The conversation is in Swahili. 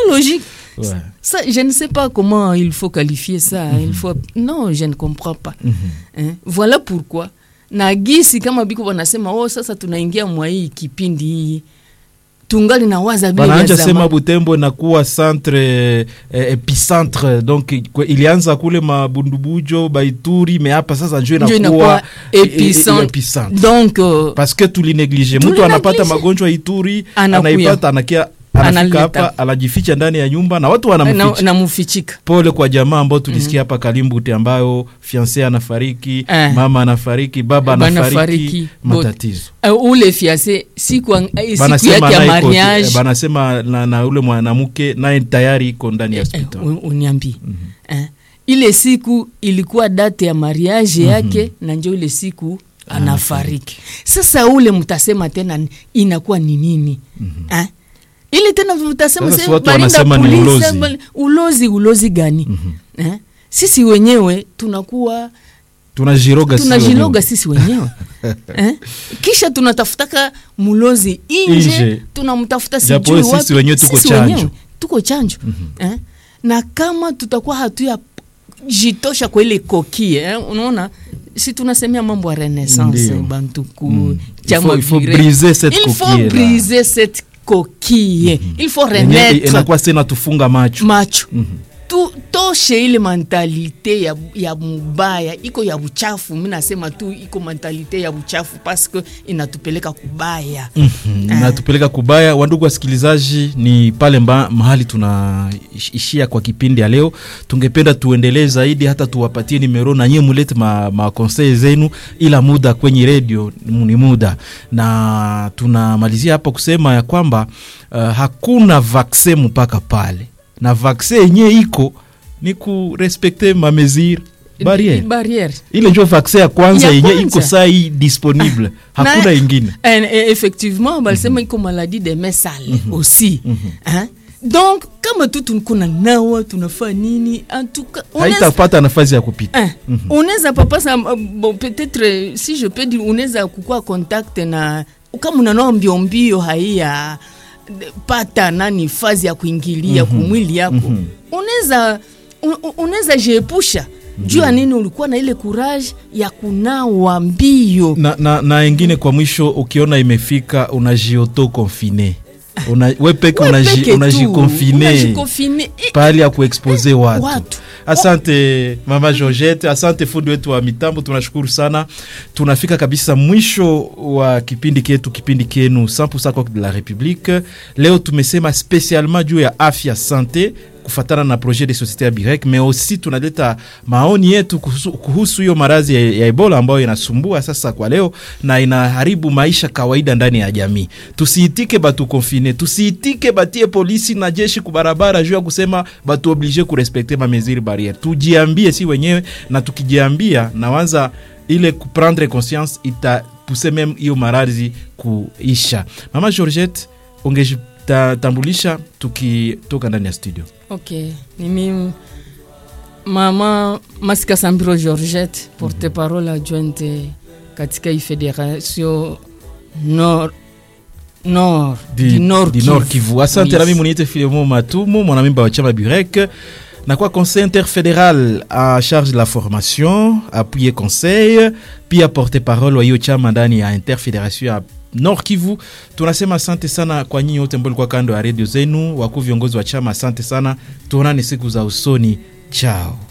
logique. Ouais. Ça, je ne sais pas comment il faut qualifier ça. Il faut... Non, je ne comprends pas. Hein? Voilà pourquoi na gisi kama biko wanasema oh, sasa tunaingia mwa hii kipindi hii tungali na waza vile vya banaanja sema zamani. butembo inakuwa centre eh, epicentre donc kwe- ilianza kule mabundubujo baituri me hapa sasa njo Ndio inakuwa inakuwa e- e- epicentre. epicentre. Donc euh, parce que tulineglige mtu Tulineglige. anapata magonjwa ituri Anakuya. anaipata anakia anafika Analeta. hapa anajificha ndani ya nyumba na watu na, wanamficha na mufichika pole kwa jamaa ambao tulisikia hapa Kalimbute ambayo fiance anafariki Eh. mama anafariki baba Bana anafariki fariki, matatizo uh, ule fiase siku, ang- eh, siku banasema yake ya naye iko- mariage eh, banasema na, na ule mwanamke naye tayari iko ndani ya Eh, hospitali un- uniambie eh, ile siku ilikuwa date ya mariage yake na njo ile siku anafariki sasa ule mtasema tena ni- inakuwa ni nini eh? ile tena mtasema Sasa se- watu balinda wanasema ni polisi, ulozi. bali- ulozi ulozi gani eh? sisi wenyewe tunakuwa tunajiroga sisi tunajiloga wenyewe. sisi wenyewe eh? kisha tunatafutaka mulozi Inje. inje tunamtafuta Japo sijui sisi wapi. wenyewe tuko Sisi chanjo. wenyewe tuko chanjo eh? na kama tutakuwa hatuya jitosha kwa ile kokie eh? unaona si tunasemea mambo ya renaissance Ndio. bantuku Mm. chama Il faut- il faut viril. briser cette il faut coquille là. briser cette coquille il faut Yenyewe renaître inakuwa sena tufunga macho macho tu toshe ile mentalite ya, ya mubaya iko ya buchafu mi nasema tu iko mentalite ya buchafu paske inatupeleka kubaya Mhm, natupeleka kubaya. Wandugu wasikilizaji, ni pale mba, mahali tunaishia kwa kipindi ya leo. Tungependa tuendelee zaidi, hata tuwapatie nimero na nyie mulete ma, ma conseil zenu, ila muda kwenye redio ni muda, na tunamalizia hapa kusema ya kwamba uh, hakuna vaksin mpaka pale, na vaksin yenyewe iko ni kurespekte mamesure barriere barriere ile njo vaksin ya kwanza Ya yenye kwanza. iko saa hii disponible, hakuna Na- ingine. En- e- effectivement balisema iko maladie de mains sales aussi Hein? donc kama tu tunkuna nawa tunafaa nini en tout cas unaweza- haitapata nafasi ya kupita Eh, unaweza papasa bon, peut-être euh, si je peux dire unaweza kukua contact na kama unanoa mbio mbio haiya pata nani fazi ya kuingilia kumwili yako unaweza un- un- unaweza jiepusha juu ya nini ulikuwa na ile courage ya kunawa mbio na, na, na ingine kwa mwisho ukiona imefika unajioto confine una, we peke We unaji- peke tu, unajikonfine unajikonfine. Eh, pahali ya kuexpose watu. Watu. Asante mama Georgette, asante fundi wetu wa mitambo, tunashukuru sana. Tunafika kabisa mwisho wa kipindi ketu, kipindi kenu 100% Coq de la République. Leo tumesema spesialement juu ya afya sante kufatana na projet de société ya Birek, mais aussi tunaleta maoni yetu kuhusu- kuhusu hiyo maradhi ya, ya Ebola ambayo inasumbua sasa kwa leo na inaharibu maisha kawaida ndani ya jamii. Tusiitike batu konfine, tusiitike batie polisi na jeshi kubarabara juu ya kusema batu oblige kurespekte ma mesure barriere. Tujiambie si wenyewe, na tukijiambia nawaza ile kuprendre conscience itapuse meme hiyo maradhi kuisha. Mama Georgette, ungejitambulisha tukitoka ndani ya studio. ok ni mimi mama masika sambiro georgette porte parole adjointe katika hii federation nord nord di, du nord di Nord Kivu. Asante Oui. nami muniite Filemon Matumu, mwanamemba wa chama Burek na kwa conseil interfédéral en charge de la formation, appuyer conseil, pia porte parole wa hiyo chama ndani ya interfédération ya Nord Kivu. Tunasema asante sana kwa nyinyi wote ambao mlikuwa kando ya redio zenu, wakuu viongozi wa chama, asante sana. Tuonane siku za usoni, chao.